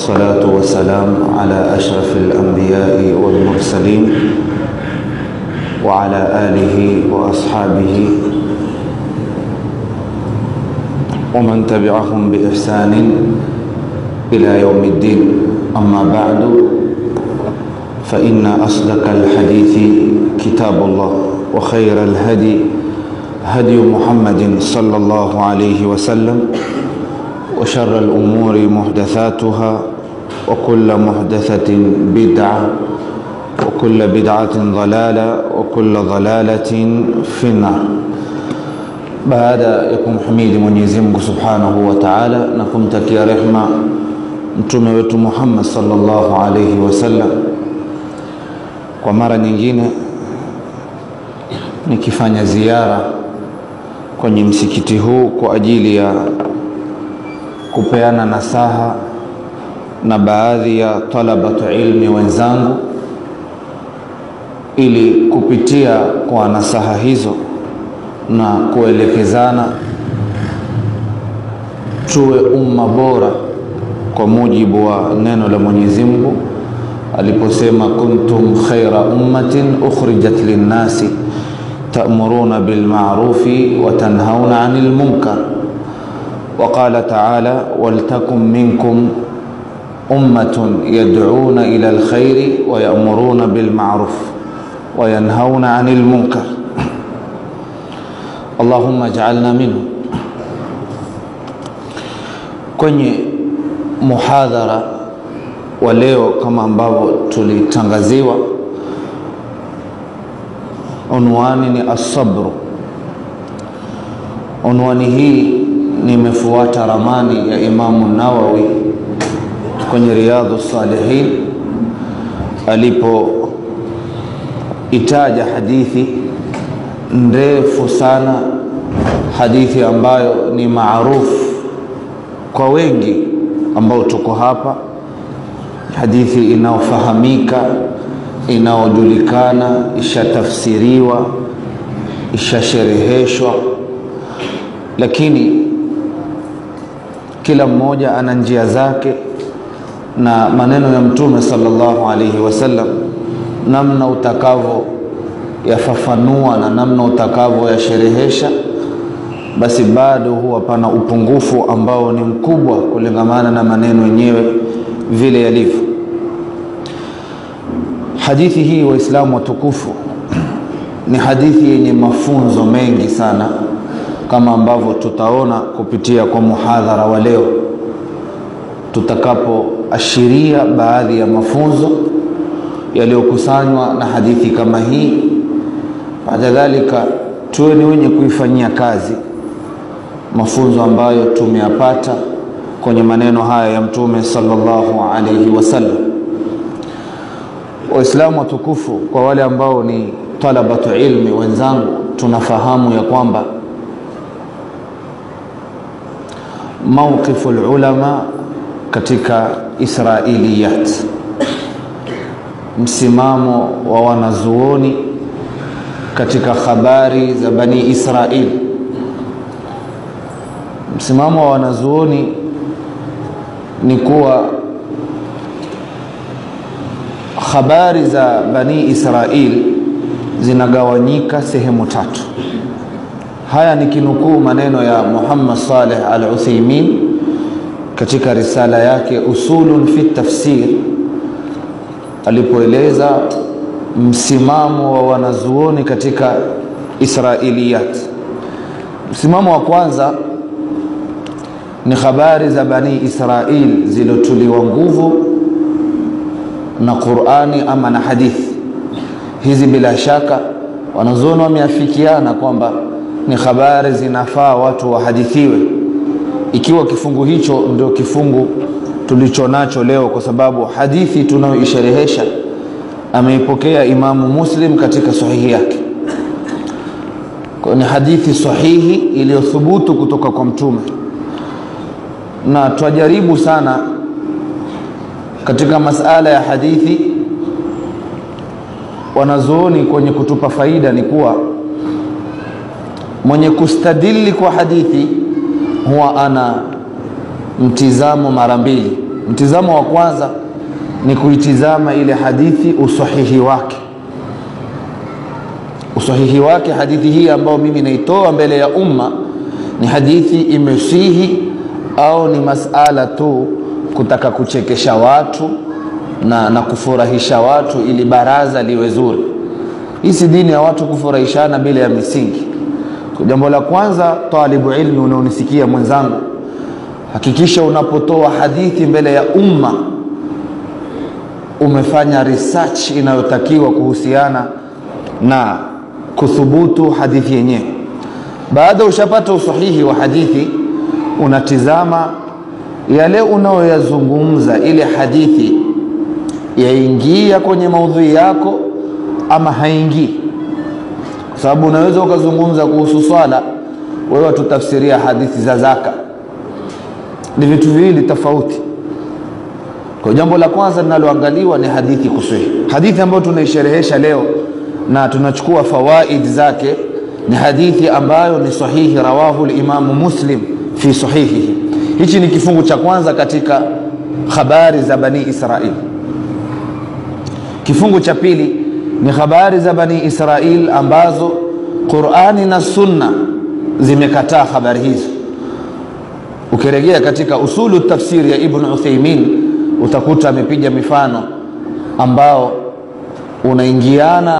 الصلاة والسلام على أشرف الأنبياء والمرسلين وعلى آله وأصحابه ومن تبعهم بإحسان إلى يوم الدين أما بعد فإن أصدق الحديث كتاب الله وخير الهدي هدي محمد صلى الله عليه وسلم وشر الأمور محدثاتها وكل محدثة بدعة وكل بدعة ضلالة وكل ضلالة في النار baada ya kumhimidi Mwenyezi Mungu Subhanahu wa Ta'ala na kumtakia rehma mtume wetu Muhammad sallallahu alayhi wasallam, kwa mara nyingine nikifanya ziara kwenye msikiti huu kwa ajili ya kupeana nasaha na baadhi ya talabatu ilmi wenzangu, ili kupitia kwa nasaha hizo na kuelekezana tuwe umma bora kwa mujibu wa neno la Mwenyezi Mungu aliposema, kuntum khaira ummatin ukhrijat linnasi ta'muruna bil ma'rufi wa tanhauna 'anil munkar wa qala ta'ala waltakum minkum ummatun yad'una ila alkhairi wa ya'muruna bil ma'ruf wa yanhauna 'anil munkar Allahumma ja'alna minhu. Kwenye muhadhara wa leo kama ambavyo tulitangaziwa, unwani ni asabru. Unwani hii nimefuata ramani ya Imamu Nawawi kwenye Riyadhu Salihin alipoitaja hadithi ndefu sana, hadithi ambayo ni maarufu kwa wengi ambao tuko hapa, hadithi inayofahamika, inayojulikana, ishatafsiriwa, ishashereheshwa, lakini kila mmoja ana njia zake na maneno ya Mtume sallallahu alaihi wasallam, namna utakavyo yafafanua na namna utakavyoyasherehesha, basi bado huwa pana upungufu ambao ni mkubwa kulingamana na maneno yenyewe vile yalivyo. Hadithi hii, Waislamu watukufu, ni hadithi yenye mafunzo mengi sana, kama ambavyo tutaona kupitia kwa muhadhara wa leo, tutakapoashiria baadhi ya mafunzo yaliyokusanywa na hadithi kama hii baada dhalika tuwe ni wenye kuifanyia kazi mafunzo ambayo tumeyapata kwenye maneno haya ya Mtume sallallahu alaihi wasallam. Waislamu watukufu, kwa wale ambao ni talabatu ilmi wenzangu, tunafahamu ya kwamba mawqifu ulama katika israiliyat, msimamo wa wanazuoni katika habari za Bani Israil. Msimamo wa wanazuoni ni kuwa habari za Bani Israil zinagawanyika sehemu tatu. Haya ni kinukuu maneno ya Muhammad Saleh Al-Uthaymin katika risala yake Usulun fi Tafsir alipoeleza msimamo wa wanazuoni katika Israiliyat. Msimamo wa kwanza ni habari za Bani Israil zilizotuliwa nguvu na Qur'ani ama na hadithi. Hizi bila shaka wanazuoni wameafikiana kwamba ni habari zinafaa watu wahadithiwe, ikiwa kifungu hicho ndio kifungu tulicho nacho leo, kwa sababu hadithi tunayoisherehesha ameipokea Imamu Muslim katika sahihi yake. Kwa ni hadithi sahihi iliyothubutu kutoka kwa Mtume, na twajaribu sana katika masala ya hadithi. Wanazuoni kwenye kutupa faida ni kuwa mwenye kustadili kwa hadithi huwa ana mtizamo mara mbili Mtizamo wa kwanza ni kuitizama ile hadithi usahihi wake, usahihi wake. Hadithi hii ambayo mimi naitoa mbele ya umma ni hadithi imesihi au ni masala tu kutaka kuchekesha watu na, na kufurahisha watu ili baraza liwe zuri. Hii si dini ya watu kufurahishana bila ya misingi. Jambo la kwanza, talibu ilmi unaonisikia mwenzangu, hakikisha unapotoa hadithi mbele ya umma umefanya research inayotakiwa kuhusiana na kuthubutu hadithi yenyewe. Baada ushapata usahihi wa hadithi, unatizama yale unayoyazungumza, ile hadithi yaingia kwenye maudhui yako ama haingii, kwa sababu unaweza ukazungumza kuhusu swala, wewe watutafsiria hadithi za zaka. Ni vitu viwili tofauti. Kwa jambo la kwanza linaloangaliwa ni hadithi kusahihi. Hadithi ambayo tunaisherehesha leo na tunachukua fawaid zake ni hadithi ambayo ni sahihi, rawahu limamu Muslim fi sahihihi. Hichi ni kifungu cha kwanza katika habari za Bani Israil. Kifungu cha pili ni habari za Bani Israil ambazo Qurani na Sunna zimekataa habari hizo. Ukirejea katika usulu tafsiri ya Ibn Uthaymin utakuta amepiga mifano ambao unaingiana